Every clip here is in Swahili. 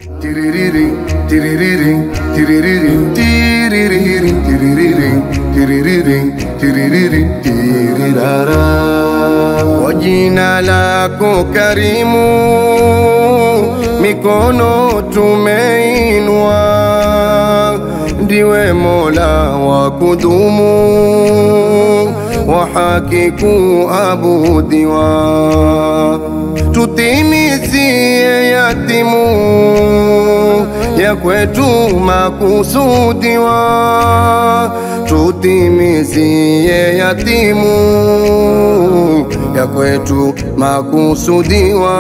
Tiririring, tiririring, tiririring, tiririring, tiririring, tiririring, tiririring, tirirara. Kwa jina lako karimu, mikono tumeinua, ndiwe Mola wa kudumu, wa haki kuabudiwa, tutimizie yatimu ya kwetu makusudiwa, tutimizie yatimu ya kwetu makusudiwa,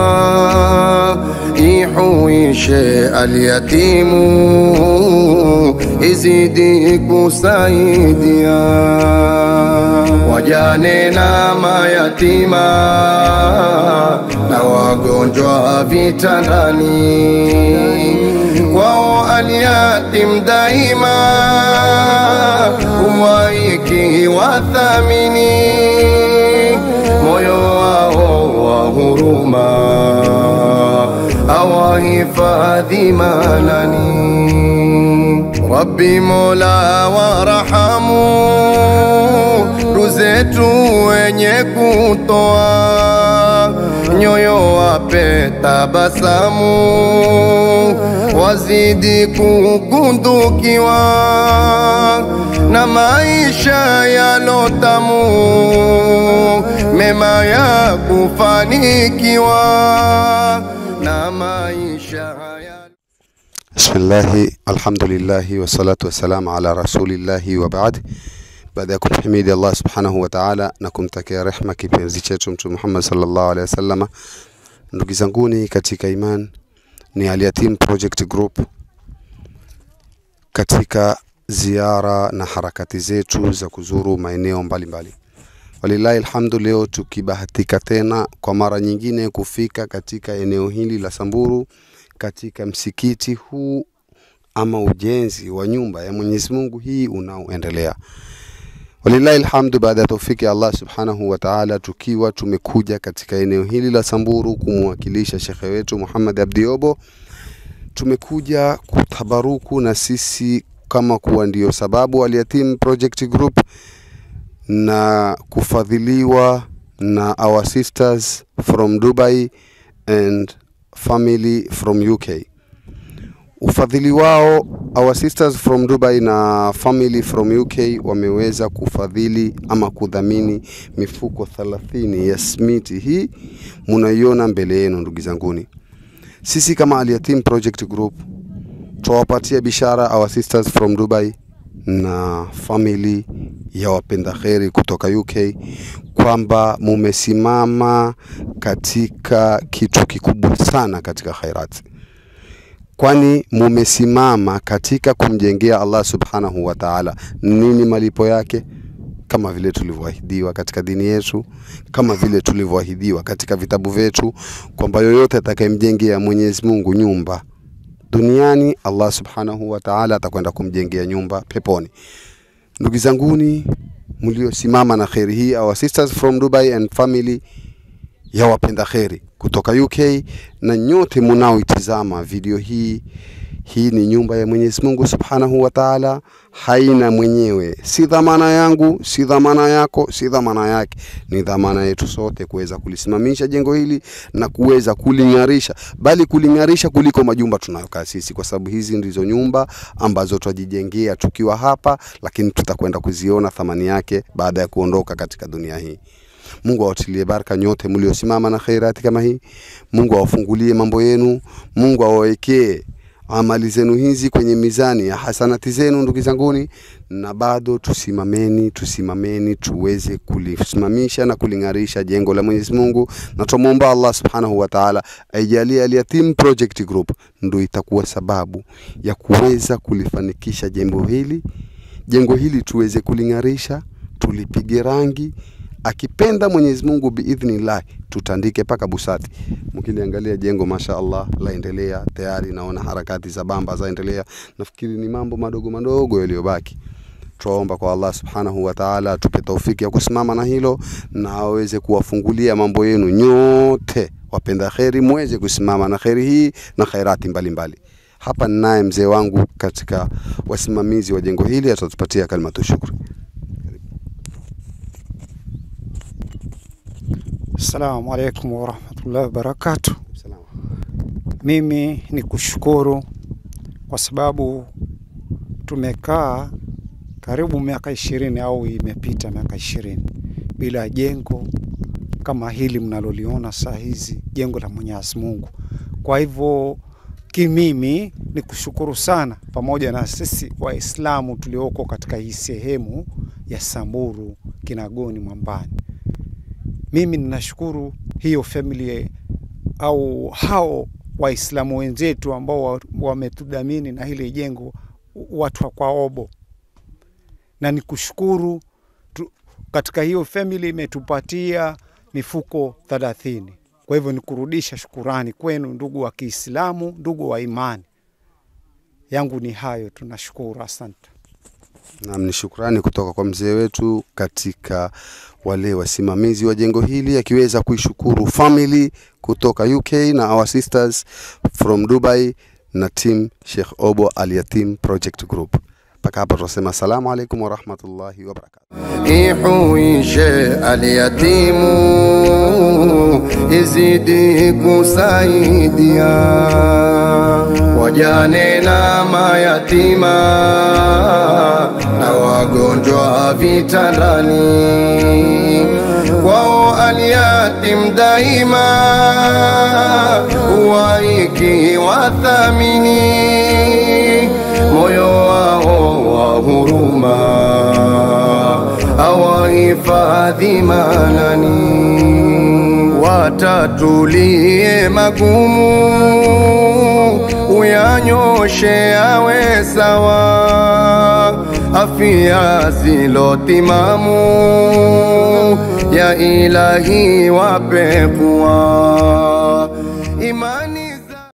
ihuishe alyatimu, izidi kusaidia wajane na mayatima na wagonjwa vitandani, kwao alyatim daima umwaiki wathamini moyo wao wa huruma awahifadhi manani Rabbi Mola warahamu ruzetu wenye kutoa nyoyo wape tabasamu wazidi kukundukiwa na maisha yalotamu mema ya kufanikiwa na maisha haya Bismillahi, alhamdulillahi, wassalatu wassalamu ala rasulillahi wa baad. Baada ya kumhimidi Allah subhanahu wa ta'ala na kumtakia rehma kipenzi chetu Mtume Muhammad sallallahu alaihi wasallam, ndugu zanguni katika iman, ni Al-Yatim Project Group katika ziara na harakati zetu za kuzuru maeneo mbalimbali. Walillahi alhamdu, leo tukibahatika tena kwa mara nyingine kufika katika eneo hili la Samburu katika msikiti huu ama ujenzi wa nyumba ya Mwenyezi Mungu hii unaoendelea. Walillahi alhamdu, baada ya taufiki ya Allah subhanahu wa ta'ala, tukiwa tumekuja katika eneo hili la Samburu kumwakilisha shekhe wetu Muhammad Abdiobo, tumekuja kutabaruku na sisi kama kuwa ndio sababu Al-Yatim Project Group na kufadhiliwa na our sisters from Dubai and family from UK. Ufadhili wao our sisters from Dubai na family from UK wameweza kufadhili ama kudhamini mifuko 30 ya smiti hii munaiona mbele yenu ndugu zanguni. Sisi kama Al-Yatim Project Group twawapatia bishara our sisters from Dubai na family ya wapenda kheri kutoka UK kwamba mumesimama katika kitu kikubwa sana katika khairati, kwani mumesimama katika kumjengea Allah subhanahu wa ta'ala. Nini malipo yake? Kama vile tulivyoahidiwa katika dini yetu, kama vile tulivyoahidiwa katika vitabu vyetu kwamba yoyote atakayemjengea Mwenyezi Mungu nyumba duniani Allah subhanahu wa ta'ala atakwenda kumjengea nyumba peponi. Ndugu zanguni mliosimama na kheri hii, our sisters from Dubai and family ya wapenda kheri kutoka UK na nyote munaoitizama video hii, hii ni nyumba ya Mwenyezi Mungu subhanahu wa ta'ala, haina mwenyewe, si dhamana yangu, si dhamana yako, si dhamana yake, ni dhamana yetu sote kuweza kulisimamisha jengo hili na kuweza kuling'arisha, bali kuling'arisha kuliko majumba tunayokaa sisi, kwa sababu hizi ndizo nyumba ambazo twajijengea tukiwa hapa, lakini tutakwenda kuziona thamani yake baada ya kuondoka katika dunia hii. Mungu awatilie baraka nyote mliosimama na khairati kama hii. Mungu awafungulie mambo yenu. Mungu awawekee amali zenu hizi kwenye mizani ya hasanati zenu, ndugu zanguni, na bado tusimameni, tusimameni tuweze kulisimamisha na kuling'arisha jengo la Mwenyezi Mungu, na tumwomba Allah subhanahu wa ta'ala aijalie Al-Yatim Project Group ndo itakuwa sababu ya kuweza kulifanikisha jengo hili, jengo hili tuweze kuling'arisha, tulipige rangi akipenda Mwenyezi Mungu biidhnillah, tutandike mpaka busati. Mkiliangalia jengo masha Allah laendelea tayari, naona harakati za bamba zaendelea. Nafikiri ni mambo madogo madogo yaliyobaki. Twaomba kwa Allah subhanahu wa ta'ala atupe taufiki ya kusimama na hilo na aweze kuwafungulia mambo yenu nyote wapenda kheri muweze kusimama na kheri hii na khairati mbalimbali. Hapa ninaye mzee wangu katika wasimamizi wa jengo hili, atatupatia kalimatu shukri. Assalamu alaikum warahmatullahi wabarakatuh. Mimi ni kushukuru kwa sababu tumekaa karibu miaka ishirini au imepita miaka ishirini bila jengo kama hili mnaloliona saa hizi, jengo la Mwenyezi Mungu. Kwa hivyo kimimi ni kushukuru sana, pamoja na sisi Waislamu tulioko katika hii sehemu ya Samburu Kinagoni Mwambani. Mimi ninashukuru hiyo family au hao Waislamu wenzetu ambao wametudhamini na hili jengo, watu wa kwa Obo, na nikushukuru tu, katika hiyo family imetupatia mifuko thelathini. Kwa hivyo nikurudisha shukurani kwenu ndugu wa Kiislamu, ndugu wa imani yangu ni hayo, tunashukuru, asante. Naam, ni shukrani kutoka kwa mzee wetu katika wale wasimamizi wa jengo hili, akiweza kuishukuru family kutoka UK na our sisters from Dubai na team Sheikh Obo Al Yatim Project Group. Mpaka hapa tunasema asalamu alaikum warahmatullahi wabarakatuh. ihuishe alyatimu izidi kusaidia wajane na mayatima na wagonjwa vitandani kwao alyatim daima waiki wathamini moyo wao wa huruma awahifadhi manani watatulie magumu uyanyoshe awe sawa afya zilotimamu ya ilahi wape kuwa imani